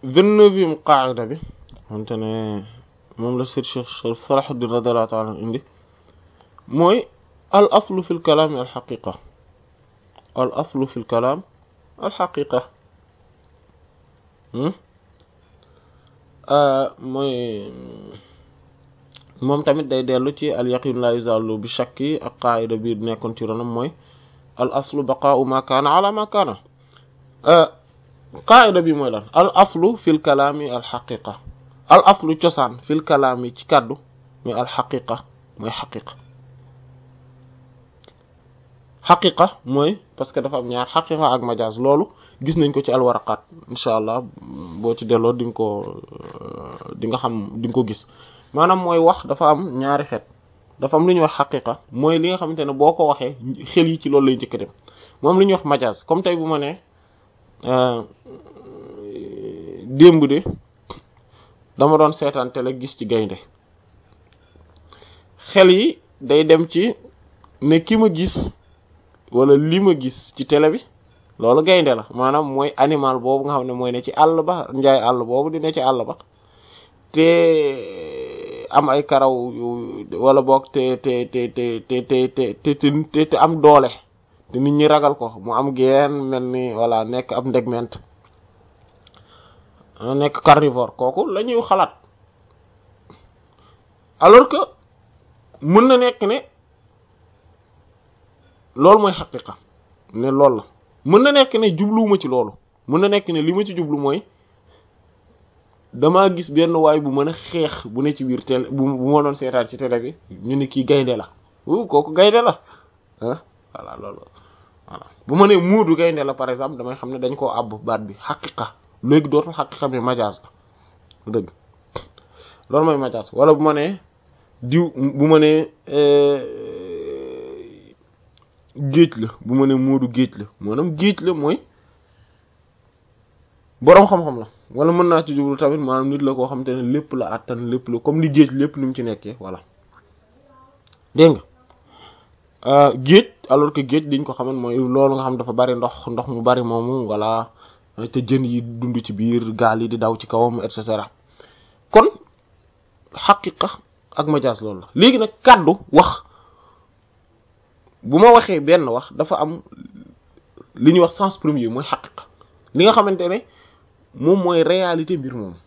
vingt-neuvième qaida bi xamante ne moom la sir Cheikh Sharif Salahuddin radiyallahu ta'ala indi mooy al aslu fi l kalaami al xaqiqa al aslu fi l kalaam al xaqiqa mooy moom tamit day dellu ci al yaqin la yuzalu bi shakki ak qaida bi nekkoon ci ronam mooy al aslu baqaa'u ma kaana ala ma kaana qaida bi mooy lan al aslu fil kalaami al xaqiqa al aslu cosaan fil kalaami ci kàddu mooy al xaqiqa mooy xaqiqa xaqiqa mooy parce que dafa am ñaar xaqiqa ak majaaz loolu gis nañ ko ci alwaraqaat incha allah boo ci delloo di nga ko di nga xam di nga ko gis maanaam mooy wax dafa am ñaari xeet dafa am lu ñuy wax xaqiqa mooy li nga xamante ne boo ko waxee xel yi ci loolu lay njëkk dem moom lu ñuy wax majaaz comme tey bu ma nee démb de dama doon seetaan télé gis ci gaynde xel yi day dem ci ne ki ma gis wala li ma gis ci télé bi loolu gaynde la maanaam mooy animal boobu nga xam ne mooy ne ci àll ba njaay àll boobu di ne ci àll ba te am ay karaw wala boog te te te te te te te te am doole te nit ñi ragal ko mu am geen mel ni voilà nekk ab ndegment nekk carnivore kooku la ñuy xalaat alors que mën na nekk ne loolu mooy xaqiqa ne loolu la mën na nekk ne jubluwuma ci loolu mën na nekk ne li ma ci jublu mooy damaa gis benn waay bu mën a xeex bu ne ci biir télé bu bu ma doon seetaan ci télé bi ñu ne kii gaynde la wu kooku gaynde la ah voilà loolu voilà bu ma nee muudu gaynde la par exemple damay xam ne dañ koo àbb baat bi xaqiqa léegi dootul xaqiqa bi majaas la dëgg loolu mooy majaas wala bu ma nee diw bu ma nee géej la bu ma nee muudu géej la maanaam géej la mooy boroom xam-xam la wala mën naa ci jublu tamit maanaam nit la koo xam te ne lépp la àttan lépp la comme ni géej lépp ni mu ci nekkee voilà dégg nga géej alors que géej liñ ko xaman mooy loolu nga xam dafa bari ndox ndox mu bari moomu voilà te jën yi dund ci biir gaal yi di daw ci kawam et cetera kon xaqiqa ak majaas loolu la léegi nag kàddu wax bu ma waxee benn wax dafa am li ñuy wax sens premier mooy xaqiqa li nga xamante ne moom mooy réalité mbir moom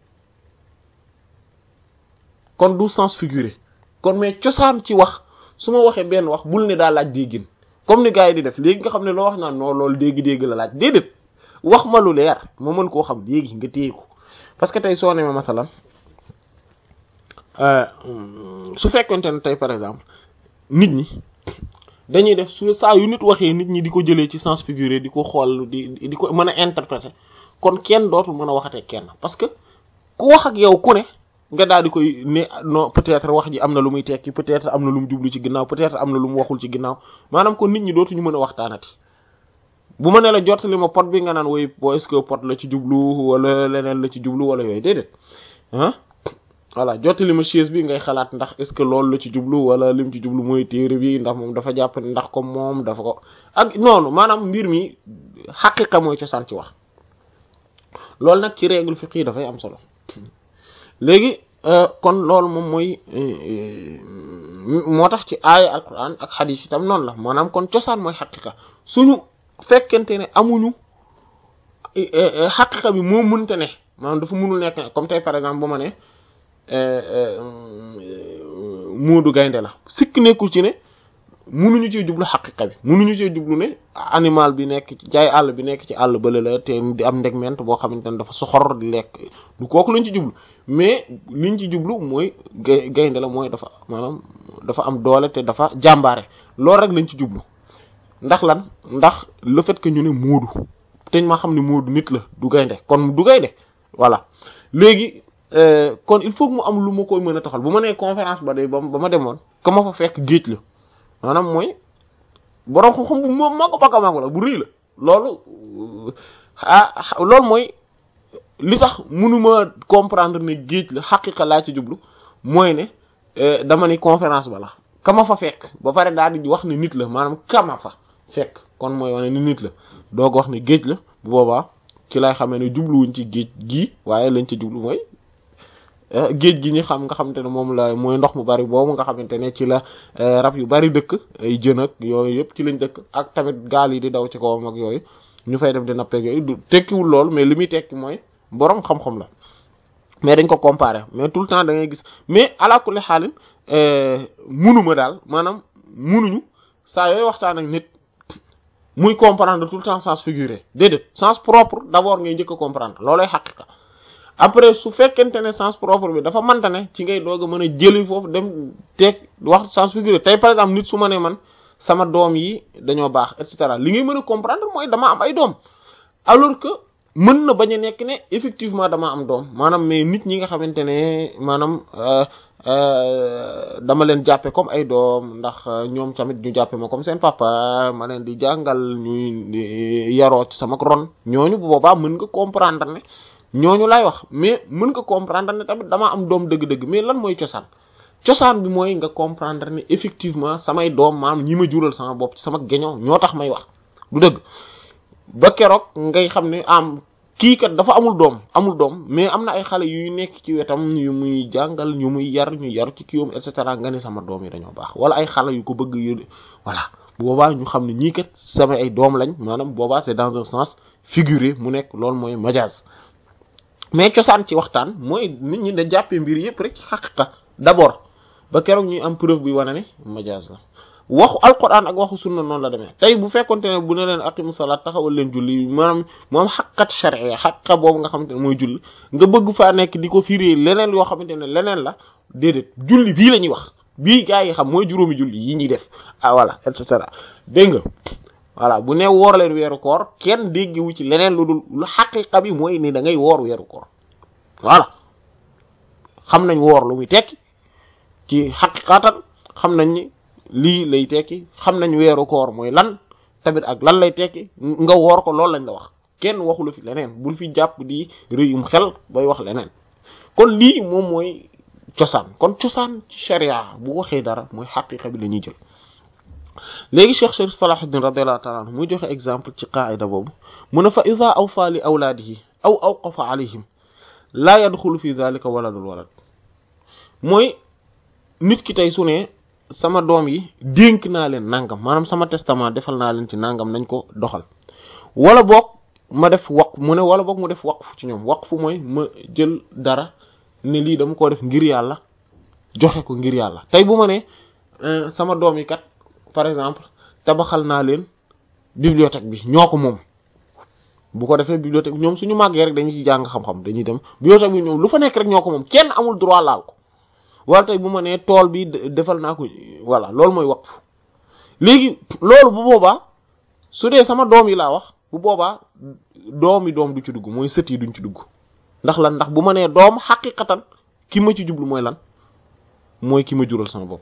kon du sens figuré kon mais cosaan ci wax su ma waxee benn wax bul ne daa laaj déggin comme ni gars yi di def léegi nga xam ne loo wax naan non loolu dégg-dégg la laaj déedéet wax ma lu leer ma mën koo xam léegi nga téye ko parce que tey soo ne ma masalan su fekkonte ne tey par exemple nit ñi dañuy def su saa yu nit waxee nit ñi di ko jëlee ci sens figuré di ko xool di di ko mën a interpréter kon kenn dootul mën a waxatee kenn parce que ku wax ak yow ku ne nga daal di koy ne non peut-être wax ji am na lu muy tekki peut-être am na lu mu jublu ci ginnaaw peut-être am na lu mu waxul ci ginnaaw maanaam kon nit ñi dootuñu mën a waxtaanati bu ma ne la jottali ma pot bi nga naan woy bo est-ce que pot la ci jublu wala leneen la ci jublu wala yooyu déedéet ah voilà jottali ma chaise bi ngay xalaat ndax est-ce que loolu la ci jublu wala lim ci jublu mooy téere bi ndax moom dafa jàpp ndax comme moom dafa ko ak noonu maanaam mbir mi xaqiqa mooy cosaan ci wax loolu nag ci règle fiqh yi dafay am solo léegi kon loolu moom mooy moo tax ci aaya alquran ak xadiis itam noonu la maanaam kon cosaan mooy xaqiqa suñu fekkente ne amuñu xaqiqa bi moo mënta ne maanaam dafa mënul nekk comme tey par exemple bu ma ne muudu gaynde la sikk nekkul ci ne munuñu cee jublu xaqiqa bi munuñu cee jublu ne animal bi nekk ci jaay àll bi nekk ci àll bële la te di am ndegment boo xamante ne dafa soxor di lekk du kooku lañ ci jublu mais liñ ci jublu mooy gay gaynde la mooy dafa maanaam dafa am doole te dafa jàmbaare loolu rek lañ ci jublu ndax lan ndax le fait que ñu ne muudu te ma xam ne muudu nit la du gaynde kon du gaynde voilà léegi kon il faut que mu am lu ma koy mën a taxal bu ma nee conférence ba de ba ma demoon ka ma fa fekk géej la maanaam mooy borom xam-xam bu moom maa ko baka maa ko la bu rëy la loolu ah loolu mooy li tax mënuma comprendre ne géej la xaqiqa laa ci jublu mooy ne dama ni conférence ba la kama fa fekk ba pare daal di wax ne nit la maanaam kama fa fekk kon mooy wane ni nit la doog wax ne géej la bu boobaa ci lay xamee ne jubluwuñ ci géej gii waaye lañ ca jublu mooy géej gi ñu xam nga xamante ne moom la mooy ndox mu bari boobu nga xamante ne ci la rab yu bari dëkk ay jën ak yooyu yëpp ci lañ dëkk ak tamit gaal yi di daw ci kawam ak yooyu ñu fay dem di nappeeg yooyu du tekkiwul lool mais li muy tekki mooy boroom xam-xam la mais dañ ko comparer mais tout le temps da ngay gis mais ala kulli xaalin munuma daal maanaam munuñu saa yooyu waxtaan ak nit muy comprendre tout le temps sens figuré déedéet sens propre d'abord ngay njëkk a comprendre loolay xaqiqa après su fekkente ne sens propre bi dafa manta ne ci ngay doog a mën a jëli foofu dem teg wax sens figuré tey par exemple nit su ma ne man sama doom yi dañoo baax et cetera li ngay mën a comprendre mooy dama am ay doom alors que mën na bañ a nekk ne effectivement dama am doom maanaam mais nit ñi nga xamante ne maanaam dama leen jàppe comme ay doom ndax ñoom tamit ñu jàppe ma comme seen papa ma leen di jàngal ñuy yaroo ci sama ron ñooñu bu boobaa mën nga comprendre ne ñooñu lay wax mais mën nga comprendre ne tamit dama am doom dëgg-dëgg mais lan mooy cosaan cosaan bi mooy nga comprendre ne effectivement samay doom maam ñi ma jural sama bopp sama geño ñoo tax may wax du dëgg ba keroog ngay xam ne am kii kat dafa amul doom amul doom mais am na ay xale yuy nekk ci wetam yu muy jàngal ñu muy yar ñu yar ci kiiwam et cetera nga ne sama doom yi dañoo baax wala ay xale yu ko bëgg yu voilà boobaa ñu xam ne ñii kat sama ay doom lañ maanaam boobaa c'est dans un sens figuré mu nekk loolu mooy majaz mais cosaan ci waxtaan mooy nit ñi da jàppee mbir yëpp rek ci xaqiqa d'abord ba keroog ñuy am preuve bi wane ne majaz la waxu alquran ak waxu sunna noonu la demee tey bu fekkonte ne bu ne leen aqimu salaat taxawal leen julli maanaam moom xaqat sharia xaqa boobu nga xamante ne mooy julli nga bëgg faa nekk di ko firi leneen yoo xamante ne leneen la déedéet julli bii la ñuy wax bii gaa yi xam mooy juróomi julli yi ñuy def ah voilà et cetera dégg nga voilà bu ne woor leen weeru koor kenn déggewu ci leneen lu dul lu xaqiqa bi mooy ni da ngay woor weeru koor voilà xam nañ woor lu muy tekki ci xaqiqatan xam nañ ni lii lay tekki xam nañ weeru koor mooy lan tamit ak lan lay tekki nga woor ko loolu lañ la wax kenn waxulu fi leneen bul fi jàpp di rëyum xel bay wax leneen kon lii moom mooy cosaan kon cosaan ci sharia bu waxee dara mooy xaqiqa bi la ñuy jël léegi cheikh sharif salahuddin radiyallahu ta'ala anhu muy joxe exemple ci qaida boobu mu ne fa ida awfa li awlaadihi aw awqafa alayhim laa yadxulu fi dhalika waladul walad mooy nit ki tey su ne sama doom yi dénk naa leen nangam maanaam sama testament defal naa leen ci nangam nañ ko doxal wala boog ma def waqf mu ne wala boog mu def waqf ci ñoom waqf mooy ma jël dara ne lii dama koo def ngir yàlla joxe ko ngir yàlla tey bu ma ne sama doom yi kat par exemple tabaxal naa leen bibliothèque bi ñoo ko moom bu ko defee bibliothèque bi ñoom suñu màggee rek dañuy ci jàng xam-xam dañuy dem bibliothèque bi ñoom lu fa nekk rek ñoo ko moom kenn amul droit laal ko wala tey bu ma nee tool bi defal naa ko voilà loolu mooy waqf léegi loolu bu boobaa su dee sama doom yi laa wax bu boobaa doom yi doom du ci dugg mooy sët yi duñ ci dugg ndax lan ndax bu ma nee doom xaqiqatan ki ma ci jublu mooy lan mooy ki ma jural sama bopp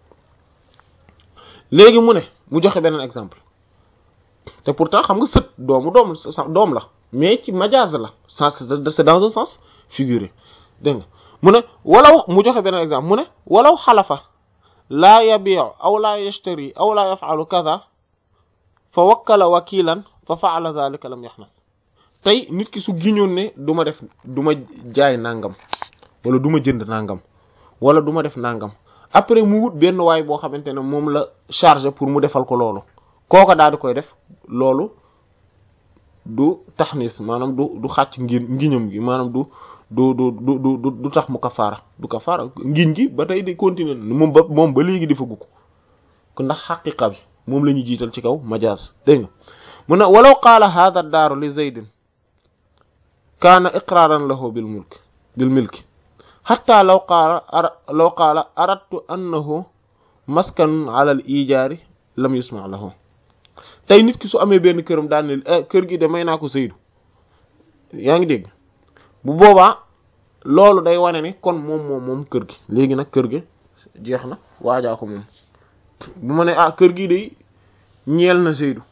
léegi mu ne mu joxe beneen exemple te pourtant xam nga sët doomu doom doom la mais ci majaaz la sens c'est dans un sens figuré dégg nga mu ne walaw mu joxe beneen exemple mu ne walaw xalafa laa yabi'u aw laa yashtari aw laa yaf'alu kaza fa wakkala wakilan fa fa'ala dhalika lam yahnas tey nit ki su giñoon ne du ma def du ma jaay nangam wala du ma jënd nangam wala du ma def nangam après mu wut benn waay boo xamante ne moom la chargé pour mu defal ko loolu kooka daal di koy def loolu du taxnis maanaam du du xàcc ngir ngiñam gi maanaam du du du du du du tax mu kafaara du kafaara ngiñ gi ba tey di continuer moom ba moom ba léegi di fa gukk ko ndax xaqiqa bi moom la ñuy jiital ci kaw majaaz dégg nga mu ne walaw qaala hadha daaru li zaydin kaana iqraaran lahu bil mulk bil milki xatta law qaala law qaala aradtu annahu maskanun ala al ijaari lam yusma lahu tey nit ki su amee benn këram daal ne kër gi de may naa ko Seydou yaa ngi dégg bu boobaa loolu day wane ne kon moom moom moom kër gi léegi nag kër gi jeex na waajaa ko moom bu ma ne ah kër gi de ñeel na Seydou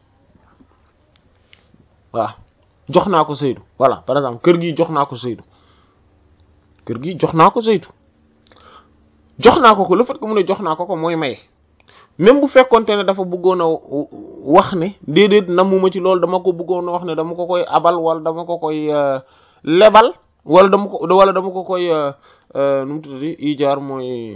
waaw jox naa ko Seydou voilà par exemple kër gi jox naa ko Seydou kër gi jox naa ko Seydou jox naa ko ko le fait que mu ne jox naa ko ko mooy maye même bu fekkonte ne dafa bëggoon a wax ne déedéet namuma ci loolu dama ko bëggoon a wax ne dama ko koy abal wala dama ko koy lebal wala dama ko wala dama ko koy nu mu tuddati ijaar mooy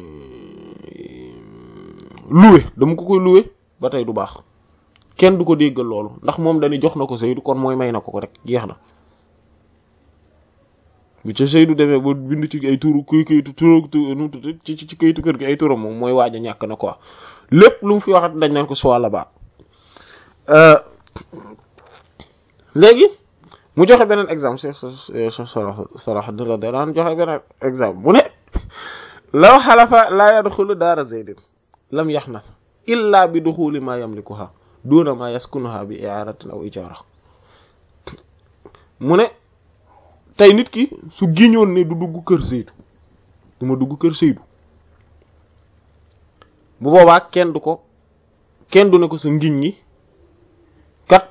loué dama ko koy loué ba tey du baax kenn du ko déggal loolu ndax moom dañuy jox na ko Seydou kon mooy may na ko ko rek jeex na bu ca Seydou demee ba bind ci ay turu kuy kayitu turu nu mu tuddati ci ci kayitu kër gi ay turam moom mooy waaj a ñàkk na quoi lépp lu mu fi waxat dañ naan ko soit là-bas léegi mu joxe beneen exemple Cheikh Cheikh Salah Salah daan joxe beneen exemple mu ne law xalafa laa yadxulu daara Zaydin lam yaxnas illa bi duxuli ma yamlikuha duna ma yaskunuha bi i'aratin aw ijara mu ne tey nit ki su giñoon ne du dugg kër Seydou du ma dugg kër Seydou bu boobaa kenn du ko kenn du ne ko sa ngiñ ñi kat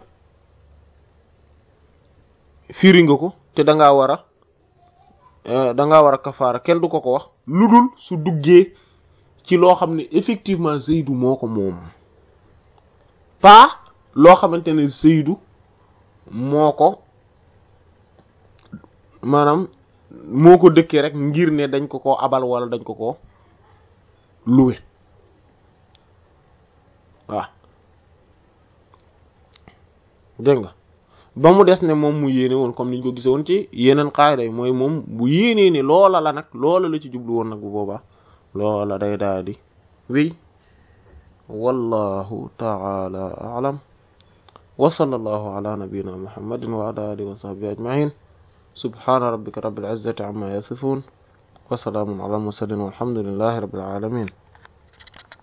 firi nga ko te da ngaa war a da ngaa war a kafaara kenn du ko ko wax lu dul su duggee ci loo xam ne effectivement Seydou moo ko moom pas loo xamante ne Seydou moo ko maanaam moo ko dëkkee rek ngir ne dañ ko ko abal wala dañ ko ko loué waaw dégg nga ba mu des ne moom mu yéene woon comme niñ ko gise woon ci yeneen xaayida yi mooy moom bu yéenee ne loola la nag loola la ci jublu woon nag bu boobaa loola day daal di wéy wallahu taala alam wa sallallahu ala nabiyyina muhammadin wa ala alihi wa sahbihi ajma'in subhana rabbika rabbil izzati amma yasifun wa salaamun ala mursalin walhamdulillahi rabbil alamin